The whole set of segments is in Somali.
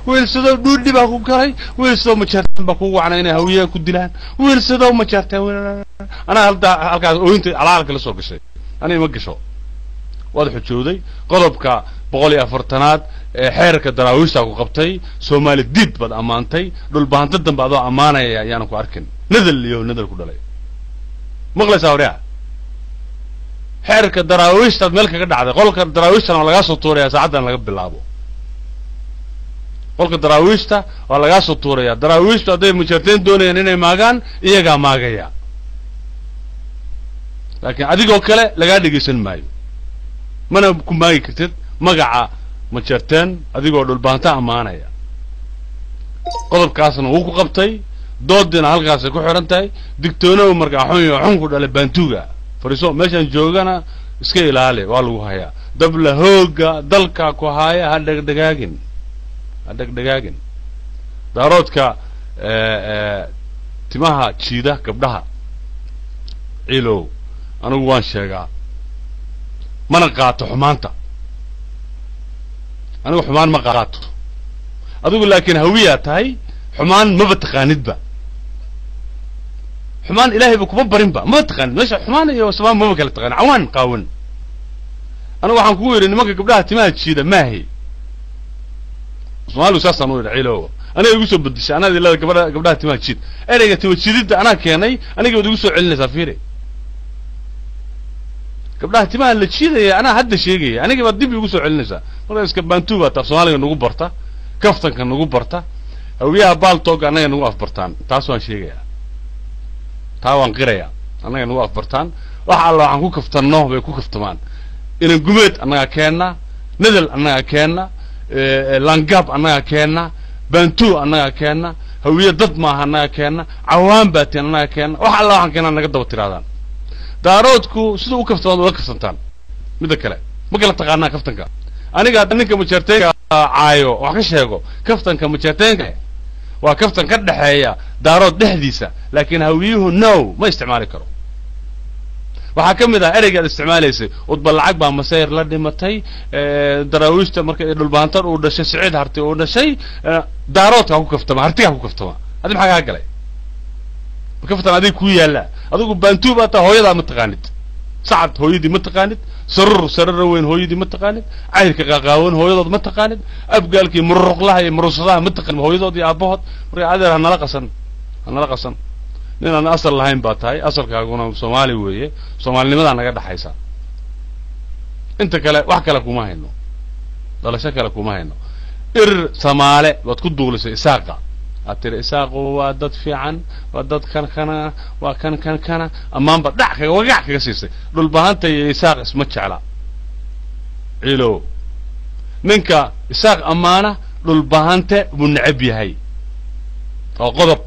wiilsadow dhuudhi baa ku galay wiilsadow majeerteen baa kugu wacnay inay hawiyaha ku dilaan wiilsadow majeerteen anaa haldaa halkaas ooyinta alaalka la soo gashay aniga ma gasho waad xujooday qodobka boqol iyo afartanaad ee xeerka daraawiishta ku qabtay soomaali diid baad ammaantay dhulbahanto dambe adoo ammaanaya ayaanan ku arkin nadal iyo nadal ku dhalay maqlaysaa horyaa xeerka daraawiishtaad meel kaga dhacday qolka daraawiishtana waa lagaa soo tuurayaa saacaddan laga bilaabo qolka daraawiishta waa lagaa soo tuurayaa daraawiishtu hadday mujarteen doonayaan inay maagaan iyagaa maagaya laakiin adigoo kale lagaa dhegaysan maayo mana ku maagi kartid magaca majarteen adigoo dhulbaanta ammaanaya qodobkaasna wuu ku qabtay doodiina halkaasay ku xidhan tahay digtoonow markaa xun iyo xun ku dhalay baantuuga fariiso meeshaan joogana iska ilaali waa lagu hayaa dabla hooga dalka ku haaya ha dhegdhegaagin ha dhegdhegaagin daaroodka timaha jiida gabdhaha ciilow anigu waan sheegaa mana qaato xumaanta anigu xumaan ma qaato adigu laakiin hawiyaa tahay xumaan maba taqaanidba xumaan ilaahayba kuma barinba maba taqaanid meesha xumaan iyo samaan maba kala taqaanid cawaan qaawan anigu waxaan kugu yidhi nimanka gabdhaha timaha jiida maahay soomaaligu saasaan u yidhi ciilow aniga igu soo bedishay anaad ilada gabadha gabdhaha timaha jiid ereyga tima jiididda anaa keenay aniga waad igu soo celinaysaa fiiri gabdhaha timaha la jiidaya anaa hadda sheegaya aniga baad dib igu soo celinaysaa marka iska baantuu baa taaf soomaaliga nagu barta kaftanka nagu barta hawiyaha baaltooga annaga nagu afbartaan taas waan sheegayaa taa waan qirayaa annaga nagu afbartaan wax alla waxaan ku kaftanno bay ku kaftamaan inan gumeed annagaa keenna nadal annagaa keenna langaab annagaa keenna baantuu annagaa keenna hawiye dad maaha annagaa keenna cawaan baatiin annagaa keenna wax alla waxaan keenaa naga daba tiraadaan daaroodku sida u kaftamaan ula kaftantaan midda kale ma kala taqaanaa kaftanka aniga hadda ninka majeerteenka caayo wax ka sheego kaftanka majeerteenka waa kaftan ka dhexeeya daarood dhexdiisa laakiin hawiyuhu no ma isticmaali karo waxaa ka mid ah ereygaad isticmaalaysay udba lacag baa masayr la dhimatay daraawiishta marka dhulbaantan uu dhashay siciid harti uu dhashay daaroodka ha ku kaftama hartiga ha ku kaftama adi maxaa kaa galay kaftan adig ku yaallaa adigu baantuu baa taa hooyadaa ma taqaanid sacad hooyadii ma taqaanid sarur sarara weyn hooyadii ma taqaanid cayrka qaaqaawan hooyadood ma taqaanid abgaalkii mururuqlaha iyo murursadaha ma taqaanid hooyadood iyo aabahood marka adeer hanala qasan hanala qasan nin aan asal lahayn baa tahay asalkaaguna soomaali weeye soomaalinimadaa naga dhexaysa inta kale wax kale kuma hayno dhalasho kale kuma hayno irir samaale baad ku duulisay isaaqa aad tiri isaaqu waa dad fiican waa dad kan kana waa kan kan kana ammaanba dhac kaga wagac kaga siisay dhulbahanta iyo isaaq isma jecla ciilow ninka isaaq ammaana dhulbahante buu necab yahay oo qodob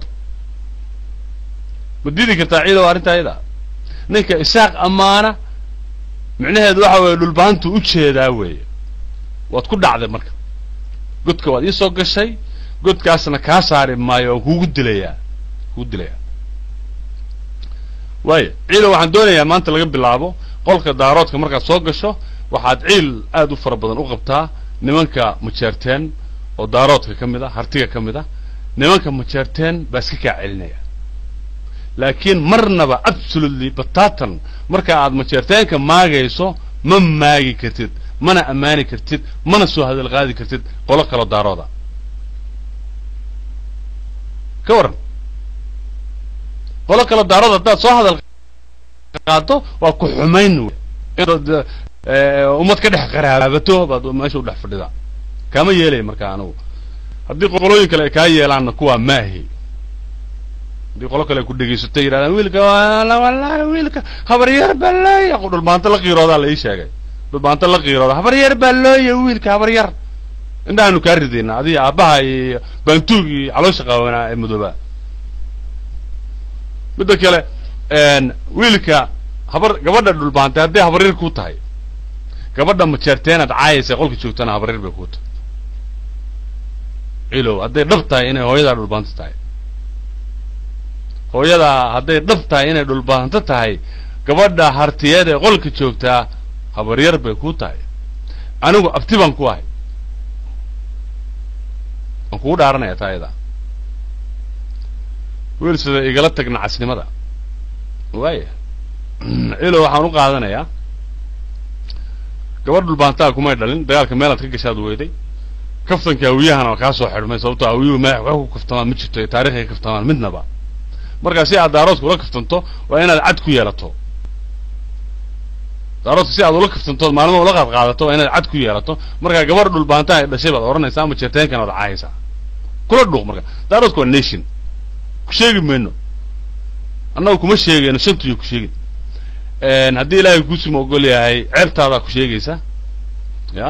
ma didi kartaa ciidow arrinta ayada ninka isaaq ammaana micnaheedu waxa weeye dhulbahantu u jeedaa weeye waad ku dhacday marka godka waad iisoo gashay godkaasna kaa saari maayo waan kugu dilayaa kugu dilayaa waaya ciidow waxaan doonayaa maanta laga bilaabo qolka daaroodka markaad soo gasho waxaad ciil aad u fara badan u qabtaa nimanka majeerteen oo daaroodka ka mid a hartiga ka mid a nimanka majeerteen baa iska kaa celinaya laakiin marnaba absolutely batatan marka aad majeerteenka maagayso ma maagi kartid mana ammaani kartid mana soo hadal qaadi kartid qolo kaloo daarooda ka waran qolo kaloo daarooda haddaad soo hadal qaado waa ku xumayn ummad ka dhex qaraabato baad meesha u dhex fadhidaa kaama yeelaya marka anigu haddii qolooyin kale ay kaa yeelaanna kuwaa maahi haddii qolo kale ay ku dhegaysatay yidhahdaan wiilka wallahi wiilka habaryar baa looya dhulbaanto la qiiroodaa la ii sheegay dhulbaanto la qiirooda habaryar baa looya wiilka habaryar indhahaanu kaa ridayna adiga aabbaha iyo baantuug iyo caloosha qaawanaa ee madoobaa midda kale wiilka habar gabadha dhulbaantay hadday habaryar ku tahay gabadha majeerteenaad caayaysa qolka joogtana habaryar bay ku tahay cilow hadday dhab tahay inay hooyadaa dhulbaanto tahay hooyadaa hadday dhab tahay inay dhulbaanto tahay gabadha hartiyeed ee qolka joogtaa habaryar bay ku tahay anigu abti baan ku ahay waan kugu dhaaranaya taa ayada wiil sida igala tagna casnimada waaya ilo waxaan u qaadanayaa gabadh dhulbaantaa kumay dhalin dagaalka meelaad ka gashaad weyday kaftanka hawiyahana waa kaa soo xidhmay sababto hawiyuhu madax wax ku kaftamaan ma jirto ee taarikhay ka kaftamaan midnaba markaa si aad daaroodka ula kaftanto waa inaad cad ku yeelato daaroodka si aad ula kaftanto maalmo ula qaad qaadato waa inaad cad ku yeelato markaa gabadh dhulbaantaa ay dhashay baad odhanaysaa ama jeerteenkan waad caayaysaa kula dhuuq marka daaroodka waa nation ku sheegi mayno annagu kuma sheegayno shantuyo ku sheegin haddii ilaahay kuusuma ogol yahay ceebtaadaa ku sheegaysa ya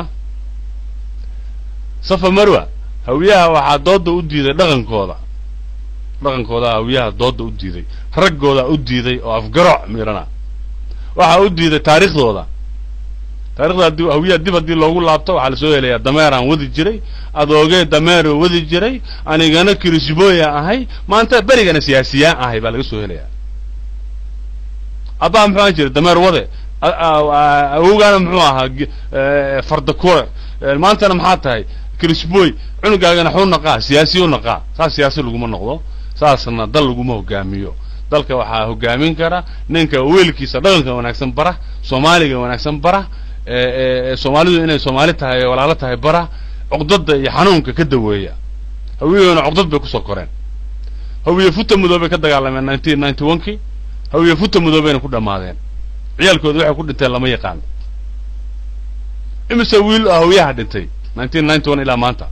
safa marwa hawiyaha waxaa dooda u diiday dhaqankooda dhaqankooda hawiyaha dooda u diiday raggoodaa u diiday oo afgaroc miirana waxaa u diiday taariikhdooda taarikhda haddii hawiyaha dib haddii loogu laabto waxaa lasoo helayaa dameeraan wadi jiray adoogee dameeroo wadi jiray anigana kirisbooya ahay maanta berigana siyaasiyaan ahay baa laga soo helayaa abbaa muxuu ahaan jiray dameer wade awowgaana muxuu ahaa fardakure maantana maxaa tahay kirisboy cunugaagana xuu naqaa siyaasiyu naqaa saas siyaasi laguma noqdo saasna dal laguma hogaamiyo dalka waxaa hogaamin kara ninka weelkiisa dhaqanka wanaagsan bara soomaaliga wanaagsan bara soomaalidu inay soomaali tahay ee walaalo tahay bara cuqdada iyo xanuunka ka daweeya hawiyahuna cuqdad bay kusoo koreen hawiye futa mudoobay ka dagaalameen nineteen ninety one kii hawiye futa mudoobayna ku dhammaadeen ciyaalkooda waxay ku dhinteen lama yaqaan imise wiil oo hawiyaha dhintay nineteen ninety one ilaa maanta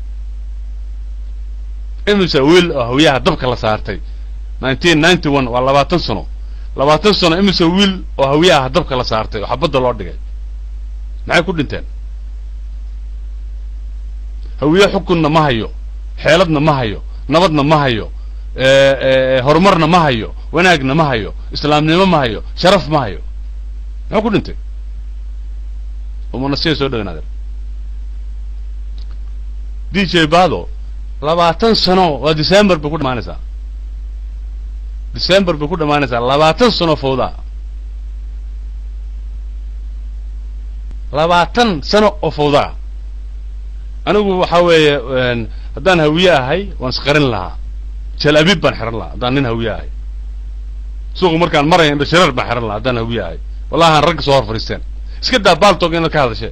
imise wiil oo hawiyaha dabka la saartay nineteen ninety one waa labaatan sano labaatan sano imise wiil oo hawiyaha dabka la saartay oo xabadda loo dhigay maxay ku dhinteen hawiye xukunna ma hayo xeeladna ma hayo nabadna ma hayo horumarna ma hayo wanaagna ma hayo islaamnimo ma hayo sharaf ma hayo muxuu ku dhintay umanasiya soo dheganaadeen d j bado labaatan sano waa december bay ku dhamaanaysaa december bay ku dhamaanaysaa labaatan sano fawda labaatan sano oo fawdaa anigu waxa weeye haddaan hawiye ahay waan isqarin lahaa jal abib baan xihan lahaa haddaan nin hawiye ahay suuqu markaan maraya indha shareer baan xihan lahaa haddaan hawiye ahay wallahi aan ragga soo hor fadhiisteen iska daa baaltog inaad ka hadashe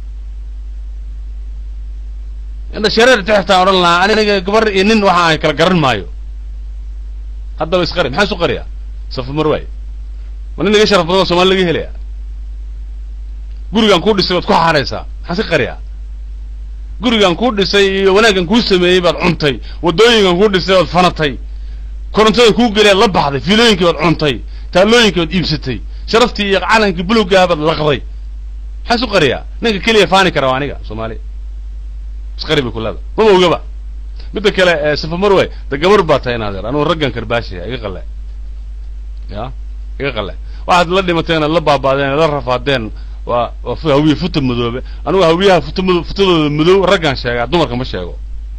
indha shareer tixtaan odhan lahaa aniga gabar iyo nin waxa ay kala garan maayo haddaba isqari maxaa isu qariyaa safa marwaay ma nin laga sharaf badan oo somaali laga helaya gurigaan kuu dhisay baad ku xaaraysaa maxaa iska qariyaa gurigan kuu dhisay iyo wanaaggan kuu sameeyey baad cuntay waddooyinkan kuu dhisay baad fanatay korontada kuu geliyaad la baxday fiilooyinkii baad cuntay taallooyinkii baad iibsatay sharaftii iyo calankii buluggaha baad laqday maxaa isu qariyaa ninka keliya faani kara waa aniga soomaali isqari bay kulada mama ogaba midda kale safa marway de gabar baa tahay inaadeer anugu raggan karbaashaya iga qalle ya iga qalle waxaad la dhimateen ad la baabaadeen la rafaadeen waa waa hawiye futa madoobe anugu hawiyaha futa mado futadooda madow raggaan sheegaa dumarka ma sheego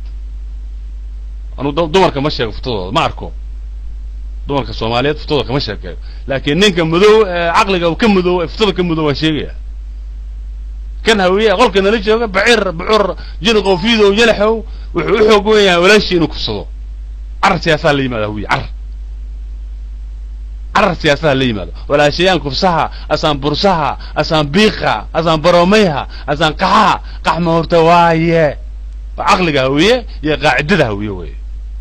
anugu dumarka ma sheego futadooda ma arko dumarka soomaaliyeed futadooda kama sheekeeyo laakiin ninka madow caqliga ka madow futada ka madow waan sheegaya kan hawiye qolka nala jooga bacir bucur jiniqow fiidow yalaxow wuxuu u xoog wen yahay walaashii inuu kufsado carar siyaasaha la yimaado hawiye carar carar siyaasaha la yimaado walaashayaan kufsaha asaan bursaha asaan biiqa asaan baroomayha asaan qaxaha qaxma horta waaye waa caqliga hawiye iyo qaacidada hawiye weye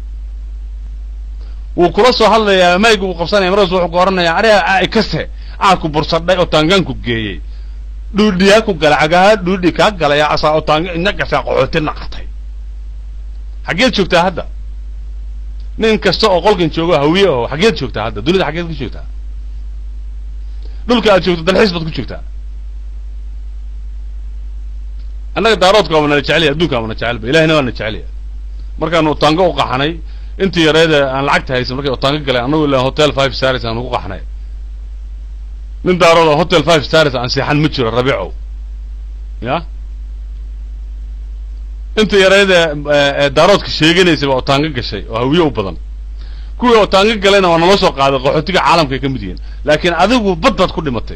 wuu kula soo hadlayaa mayga uu qabsanaya markaas wuxuu ku oranaya ariga ai kaste aa ku bursadhay oo taangaan ku geeyey dhuudhiyaa ku gala cagaha dhuudhi kaa galaya asaa oo taanga ina gashaa qaxooti naqatay xaggeed joogtaa hadda nin kasta oo qolkan joogo hawiye aho xaggeed joogtaa hadda dunida xaggeed ka joogtaa dhulka aad joogto dalxiis baad ku joogtaa annaga daaroodka waaba nala jecelya adduunka waaba na jecelba ilahina waa na jecelya markaanu otaango u qaxnay intii yareeda aan lacagta haysan markay otaango galeen annagu ilaa hotel five stars aan ugu qaxnay nin daarood oo hotel five stars aan seexan ma jiro rabiicow ya inta yareeda daaroodka sheeganaysa baa otaango gashay oo hawiye u badan kuwii otaango galayna waa nala soo qaaday qaxootiga caalamka ay ka mid yihiin laakiin adigu bad baad ku dhimatay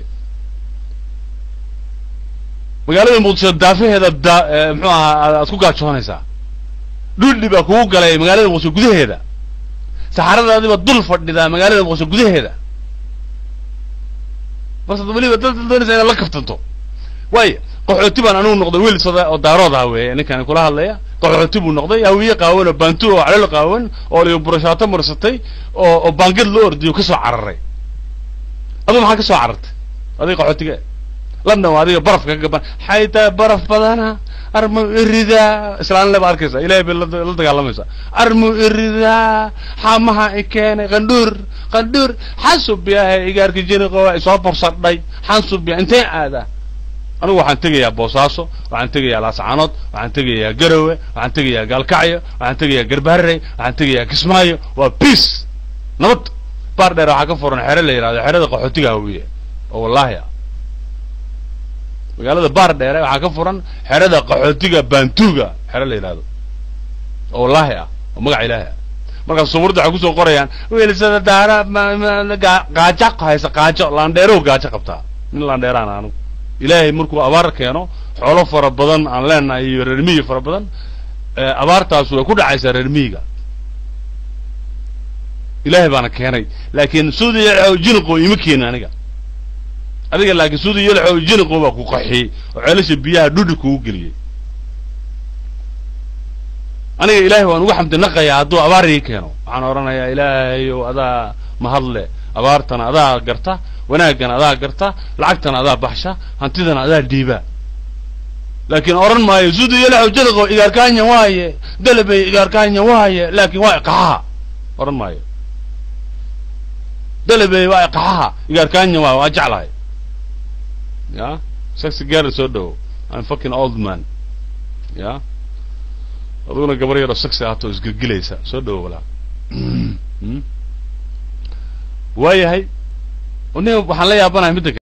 magaalada muqdisho daafaheeda da muxuu ahaa aad ku gaajoonaysaa dhuldhi baa kugu galay magaalada muqdisho gudaheeda saxaradaadiba dul fadhidaa magaalada muqdisho gudaheeda bas weliba dad doonaysa inaad la kaftanto waayo qaxooti baan anugu noqday wiil sada oo daarood ah weeye ninkani kula hadlaya qaxooti buu noqday hawiye qaawan oo baantu oo calol qaawan oo liyo burashaato marsatay oo oo baangad loo ordiyo kasoo cararay aduu maxaa kasoo carartay adiga qaxootiga london waa adiga barafka ka gaban xaytaa baraf badana armu iridaa islaanle ba arkaysa ilahay bay la la dagaalamaysaa armu iridaa xamaha i keenay qandhuur qandhuur xasub yahay igaarka jiniqo isoo borsadhay xansub ya intee aadaa anigu waxaan tegayaa boosaaso waxaan tegayaa laascaanood waxaan tegayaa garowe waxaan tegayaa gaalkacyo waxaan tegayaa garbaharey waxaan tegayaa kismaayo waa peace nabad baar dheer waxaa ka furan xere la yidhahdo xerada qaxootiga hawiye oo wallaahi ah magaalada baar dheere waxaa ka furan xerada qaxootiga bantuga xere la yidhahdo oo wallaahi ah oo magaca ilaahi ah markaas sawirada waxay kusoo qorayaan wiilsada daara gaajo haysa qaajo laandheerow gaajo qabtaa nin laandheeraan anigu ilaahay markuu abaar keeno xoolo fara badan aan leenahay iyo reer miyi fara badan abaartaas way ku dhacaysaa reer miyiga ilaahay baana keenay laakiin suudi yalxow jiniqo ima keenin aniga adiga laakiin suudi yalxow jiniqo baa ku qaxiyey oo ceelasha biyaha dhudhi kugu geliyey aniga ilaahay waan ugu xamdi naqayaa hadduu abaar ii keeno waxaan odhanayaa ilaahayow adaa mahadle abaartana adaa garta wanaaggan adaa garta lacagtana adaa baxsha hantidana adaa dhiiba laakiin odhan maayo suudi yalaxow jadiqo igaarkaanya waaye dalabay igaarkaanya waaye laakiin waa iqaxaha odhan maayo dalabay waa iqaxaha igaarkaanya waaye waa jeclahay ya sexy gaari soo dhowo I'm fucking old man ya aduguna gabar yaroo sexy ahaato isgelgelaysa soo dhowo walaa waayahay waxaan la yaabanahay midda